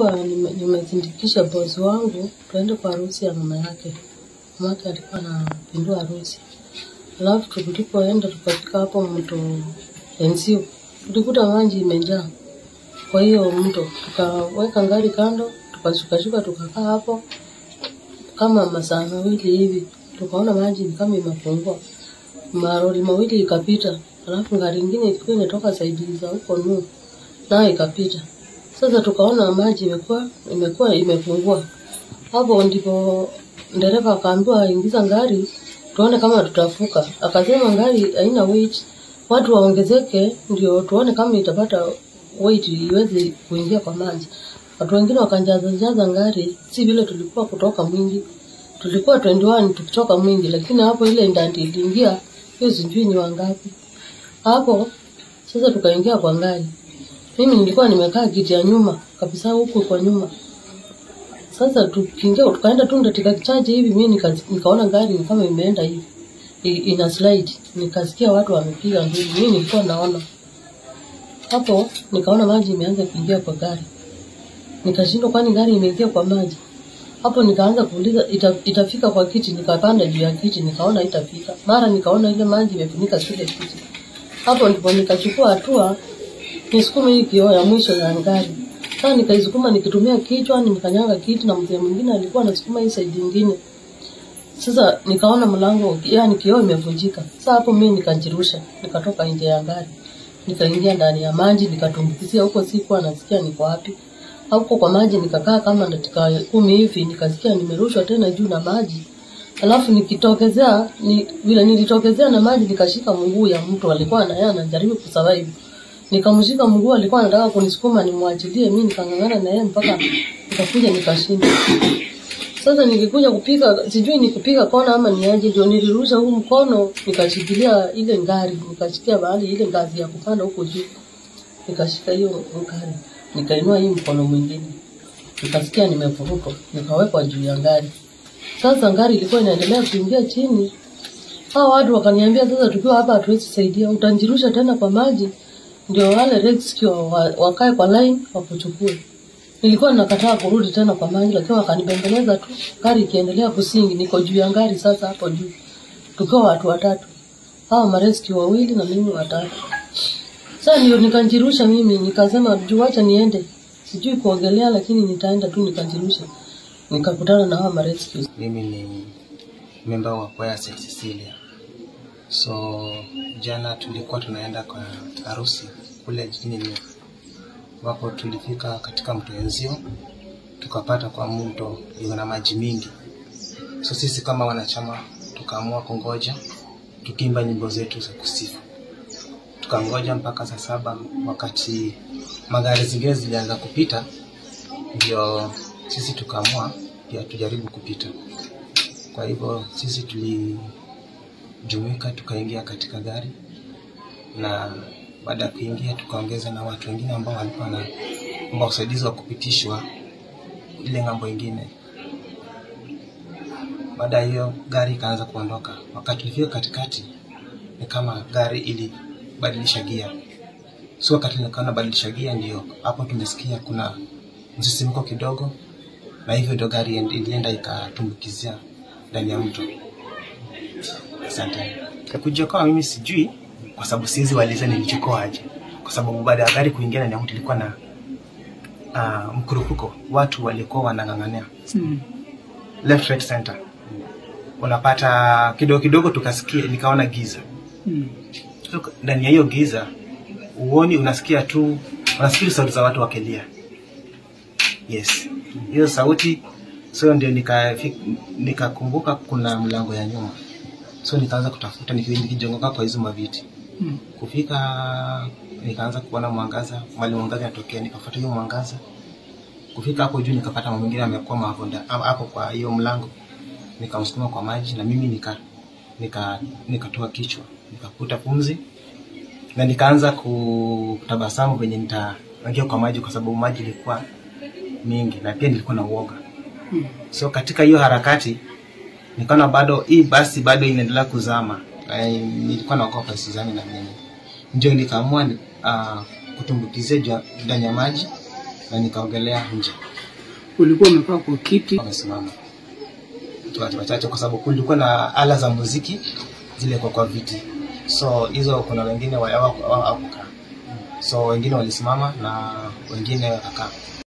nilikuwa nime- nimesindikisha bosi wangu tuende kwa harusi ya mama yake. Mama yake alikuwa anapindua harusi, alafu tulipoenda tukafika hapo mto Enzio, tulikuta maji imejaa kwa hiyo mto, tukaweka gari kando, tukashukashuka tukakaa hapo kama masaa mawili hivi, tukaona maji ni kama imepungua, maroli mawili ikapita, alafu gari ingine ilikuwa inatoka saidi za huko nu nayo ikapita. Sasa tukaona maji imekuwa imekuwa imepungua. Hapo ndipo dereva akaambiwa aingiza gari tuone kama tutafuka. Akasema gari haina weight, watu waongezeke ndio tuone kama itapata weight iweze kuingia kwa maji. Watu wengine wakajaza jaza gari, si vile tulikuwa kutoka mwingi. Tulikuwa 21 tukitoka mwingi, lakini hapo ile ndandi iliingia, hiyo sijui ni wangapi. Hapo sasa tukaingia kwa gari. Mimi nilikuwa nimekaa kiti ya nyuma kabisa huku kwa nyuma. Sasa tukiingia tukaenda tu dakika chache hivi, mimi nika, nikaona gari ni kama imeenda hivi I, ina slide, nikasikia watu wamepiga nduru. Mimi nilikuwa naona hapo, nikaona maji imeanza kuingia kwa gari, nikashindwa, kwani gari imeingia kwa maji? Hapo nikaanza kuuliza ita, itafika kwa kiti, nikapanda juu ya kiti, nikaona itafika. Mara nikaona ile maji imefunika kile kiti. Hapo ndipo nikachukua hatua nisukume hii kioo ya mwisho ya gari. Sasa nikaisukuma nikitumia kichwa, nimekanyaga kiti na mzee mwingine alikuwa anasukuma hii side nyingine. Sasa nikaona mlango, yani kioo imevunjika. Sasa hapo mimi nikajirusha, nikatoka nje ya gari. Nikaingia ndani ya maji, nikatumbukizia huko, sikuwa nasikia niko wapi. Huko kwa maji nikakaa kama dakika kumi hivi, nikasikia nimerushwa tena juu na maji. Alafu nikitokezea ni, vile nilitokezea na maji nikashika mguu ya mtu alikuwa na yeye anajaribu kusurvive nikamshika mguu, alikuwa anataka kunisukuma nimwachilie, mimi nikang'ang'ana na yeye mpaka nikakuja nikashinda. Sasa nikikuja kupiga, sijui ni kupiga kona ama ni aje, ndio nilirusha huu mkono nikashikilia ile ngari, nikashikia bahali ile ngazi ya kupanda huko juu, nikashika hiyo ngari, nikainua hii mkono mwingine, nikasikia nimevurutwa, nikawekwa juu ya ngari. Sasa ngari ilikuwa inaendelea kuingia chini, hao watu wakaniambia, sasa tukiwa hapa hatuwezi saidia, utanjirusha tena kwa maji ndio wale rescue wa- wakae kwa line wakuchukue. Nilikuwa nakataa kurudi tena kwa maji, lakini wakanibembeleza tu, gari ikiendelea kusingi. Niko juu ya gari sasa, hapo juu tukiwa watu watatu, hao marescue wawili na mimi watatu. Sasa ndio nikanjirusha mimi, nikasema juu, acha niende, sijui kuogelea, lakini nitaenda tu, nikanjirusha. Nikakutana na hao marescue. Mimi ni memba wa kwaya St. Cecilia. So jana tulikuwa tunaenda kwa harusi kule jijini New ambapo tulifika katika mto Enzio tukapata kwa mto iko na maji mingi. So sisi kama wanachama tukaamua kungoja tukiimba nyimbo zetu za kusifu. Tukangoja mpaka saa saba wakati magari zingine zilianza kupita, ndio sisi tukaamua pia tujaribu kupita. Kwa hivyo sisi tulijumuika tukaingia katika gari, na baada ya kuingia tukaongeza na watu wengine ambao walikuwa na ambao usaidizi wa kupitishwa ile ng'ambo ingine. Baada ya hiyo gari ikaanza kuondoka. Wakati tulifika katikati, ni kama gari ilibadilisha gia. So wakati nikaona badilisha gia, ndio hapo tumesikia kuna msisimko kidogo, na hivyo ndio gari end- ilienda ikatumbukizia ndani ya mto. Asante. Kujiokoa mimi sijui, kwa sababu siwezi waliza nilijiokoa aje, kwa sababu baada ya gari kuingia ndani ya mto ilikuwa na uh, mkurupuko, watu walikuwa wanang'ang'ania Mm. left right center. Unapata kidogo kidogo, tukasikia nikaona giza Mm. So, ndani ya hiyo giza uoni, unasikia tu unasikia sauti za watu wakilia. Yes, hiyo sauti. So ndio nikafi- nikakumbuka kuna mlango ya nyuma, so nikaanza kutafuta niki- nikijongoka kwa hizo maviti Mm. kufika nikaanza kuona mwangaza mali mwangaza natokea, nikafuata hiyo mwangaza. Kufika hapo juu nikapata mama mwingine amekwama hapo nda- hapo kwa hiyo mlango, nikamsukuma kwa maji na mimi nika nika nikatoa kichwa nikakuta pumzi na nikaanza kutabasamu venye nitaingia kwa maji, kwa sababu maji ilikuwa mingi na pia nilikuwa na uoga. Mm. So katika hiyo harakati nikaona bado hii basi bado inaendelea kuzama. Eh, nilikuwa naogopa isizame na mimi, ndio nikaamua uh, kutumbukizia juu- ndani ya maji na nikaogelea nje Ulikuwa umekaa kwa kiti. wamesimama tu watu wachache, kwa sababu kulikuwa na ala za muziki zile kwa kwa viti, so hizo kuna wengine wa- hawaku- hawakukaa, so wengine walisimama na wengine wakakaa.